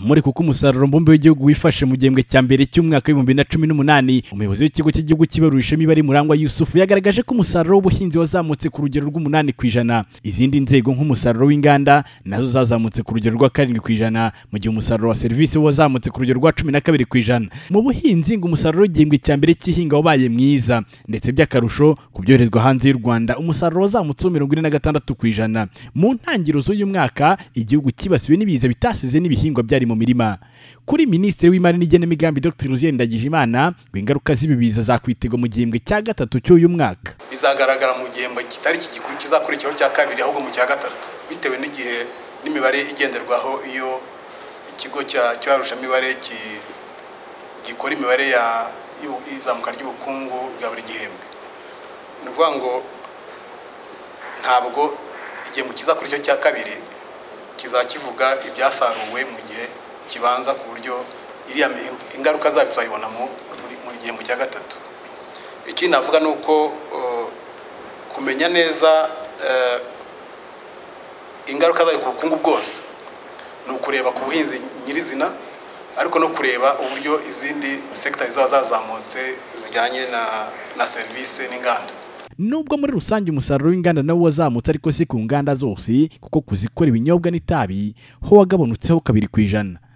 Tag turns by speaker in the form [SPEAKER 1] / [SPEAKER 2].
[SPEAKER 1] muri kuko umusaruro mbumbe w'igihugu wifashe mu gihembwe cya mbere cy'umwaka w'ibihumbi bibiri na cumi n'umunani umuyobozi w'ikigo cy'igihugu kibarurisha imibare murangwa yusufu yagaragaje ko umusaruro w'ubuhinzi wazamutse ku rugero rw'umunani ku ijana izindi nzego nk'umusaruro w'inganda nazo zazamutse ku rugero rwa karindwi ku ijana mu gihe umusaruro wa serivisi wo wazamutse ku rugero rwa cumi na kabiri ku ijana mu buhinzi ngo umusaruro w'igihembwe cya mbere cy'ihinga wabaye mwiza ndetse by'akarusho ku byoherezwa hanze y'u rwanda umusaruro wazamutseho mirongo ine na gatandatu ku ijana mu ntangiriro z'uyu mwaka igihugu cyibasiwe n'ibiza bitasize n'ibihingwa byari mu mirima kuri minisitiri w'imari n'igenamigambi dr ruziye ndagijimana ngo ingaruka z'ibi biza zakwitega mu gihembwe cya gatatu cy'uyu mwaka
[SPEAKER 2] bizagaragara mu gihembwe kitari kigikuru kizakurikiraho cya kabiri ahubwo mu cya gatatu bitewe n'igihe n'imibare igenderwaho iyo ikigo cy'ibarushamibare gikora imibare y'izamuka ry'ubukungu bwa buri gihembwe ni ukuvuga ngo ntabwo igihembwe kizakurikiraho cya kabiri kizakivuga ibyasaruwe mu gihe kibanza ku buryo iriya ingaruka zabyo tuzayibona mu gihembwe cya gatatu ikindi navuga ni uko kumenya neza ingaruka zayo ku bukungu bwose ni ukureba ku buhinzi nyirizina ariko no kureba uburyo izindi sekita zizaba zazamutse zijyanye na serivisi n'inganda
[SPEAKER 1] nubwo muri rusange umusaruro w'inganda nawo wazamutse ariko si ku nganda zose kuko kuzikora ibinyobwa n'itabi ho wagabonutseho kabiri ku ijana